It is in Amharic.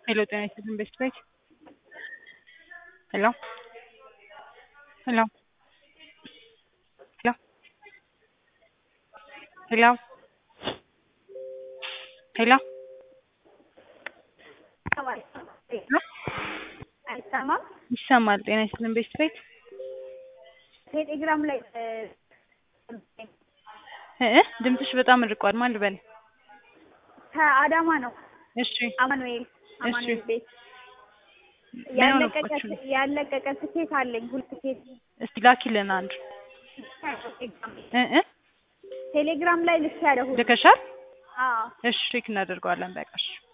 ሄሎ ጤና ይስጥልን ቤስት ቤት ሄሎ ሄሎ ሄሎ ሄሎ ሄሎ አይሰማም። ይሰማል። ጤና ይስጥልን ቤስት ቤት ቴሌግራም ላይ እ ድምፅሽ በጣም ርቋል። ማን ልበል? ከአዳማ ነው። እሺ አማኑኤል አማኑኤል ቤት ምን ያለቀቀ ሆነባችሁ? ያለቀቀ ትኬት አለኝ። ሁለት ትኬት እስቲ ላኪልን አንድ እ እ ቴሌግራም ላይ ልክ ያለሁ ልከሻል? አዎ እሺ ቼክ እናደርገዋለን። በቃ እሺ